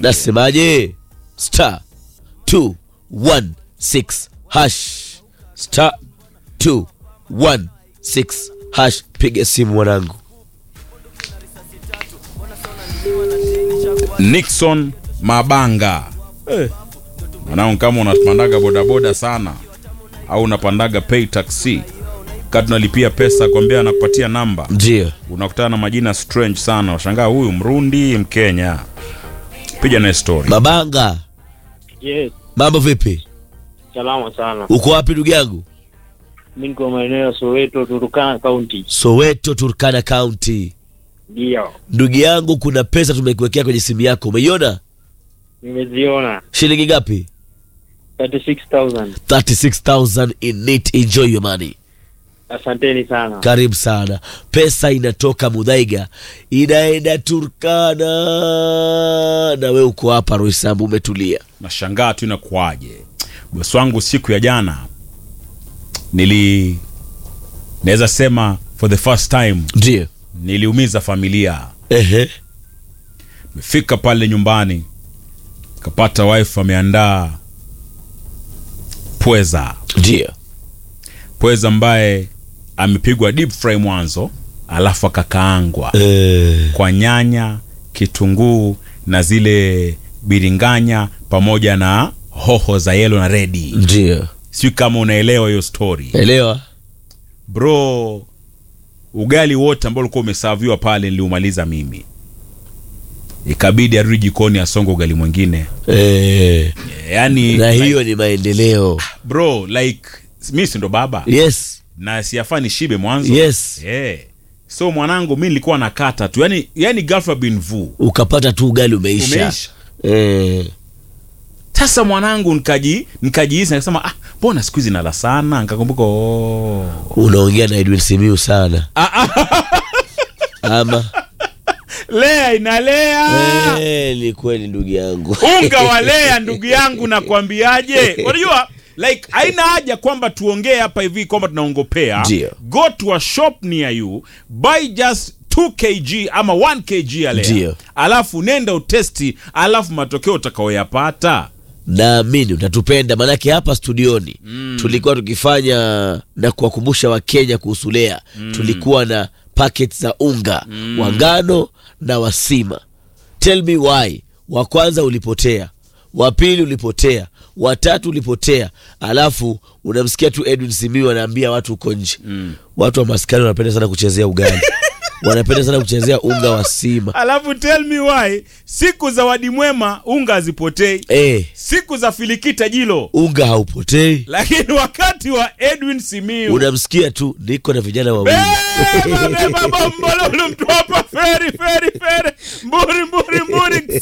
nasemaje star 216 hash star 216 hash piga simu mwanangu Nixon Mabanga. Eh. Mwanangu kama unapandaga bodaboda sana au unapandaga pay taxi kati unalipia pesa kwambia anakupatia namba ndio unakutana na majina strange sana washangaa huyu mrundi mkenya piga naye story mabanga Yes, mambo vipi salama sana. uko wapi ndugu yangu Mi niko maeneo ya Soweto, Turukana County. soweto turkana county Ndio, ndugu yangu kuna pesa tumekuwekea kwenye simu yako umeiona nimeziona shilingi ngapi 36,000. 36000 in it enjoy your money Asanteni sana. karibu sana pesa inatoka mudhaiga inaenda turkana na we uko hapa roisambu umetulia nashangaa tu inakuaje bosi wangu siku ya jana nili naweza sema for the first time ndio niliumiza familia ehe mefika pale nyumbani kapata wife ameandaa pweza ndio pweza ambaye amepigwa deep fry mwanzo alafu akakaangwa Eh, kwa nyanya kitunguu na zile biringanya pamoja na hoho za yelo na redi ndio sijui kama unaelewa hiyo story elewa bro ugali wote ambao ulikuwa umesaviwa pale niliumaliza mimi ikabidi arudi jikoni asonge ugali mwingine eh, yani na like, hiyo ni maendeleo bro like mi si ndo baba yes na siafaa nishibe mwanzo yes Eh. so mwanangu mi nilikuwa nakata tu yani, yani ghafla bin vu ukapata tu ugali umeisha, Umeisha. Eh, sasa mwanangu nikaji nikajihisi nikasema ah mbona siku hizi nala sana nikakumbuka oh. unaongea na edwin simiu sana ama lea inalea Eh, ni kweli ndugu yangu unga wa lea ndugu yangu nakwambiaje unajua like haina haja kwamba tuongee hapa hivi kwamba tunaongopea Ndio. go to a shop near you buy just 2 kg ama 1 kg ya lea Ndio. alafu nenda utesti alafu matokeo utakaoyapata naamini utatupenda maanake hapa studioni mm. tulikuwa tukifanya na kuwakumbusha wakenya kuhusu lea mm. tulikuwa na packet za unga mm. wa ngano na wasima tell me why wa kwanza ulipotea wa pili ulipotea watatu ulipotea alafu unamsikia tu edwin simiu anaambia watu huko nje mm. watu wa maskani wanapenda sana kuchezea ugali wanapenda sana kuchezea unga wa sima alafu tell me why siku za wadi mwema unga hazipotei eh, siku za filikita jilo unga haupotei lakini wakati wa edwin simiu unamsikia tu niko na vijana wawili Beba, beba, bombololo, mtu hapa feri feri feri mburi mburi mburi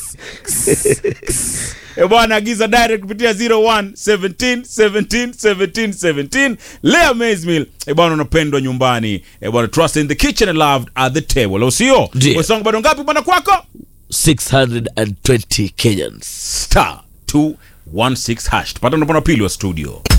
e bwana agiza direct kupitia 01 17 17 17 17 lea maismil e bwana unapendwa nyumbani e bwana trust in the kitchen and loved at the table au sio Ndiyo. wesongo bado ngapi bwana kwako 620 kenyans star 216 hash tupata unapona pili wa studio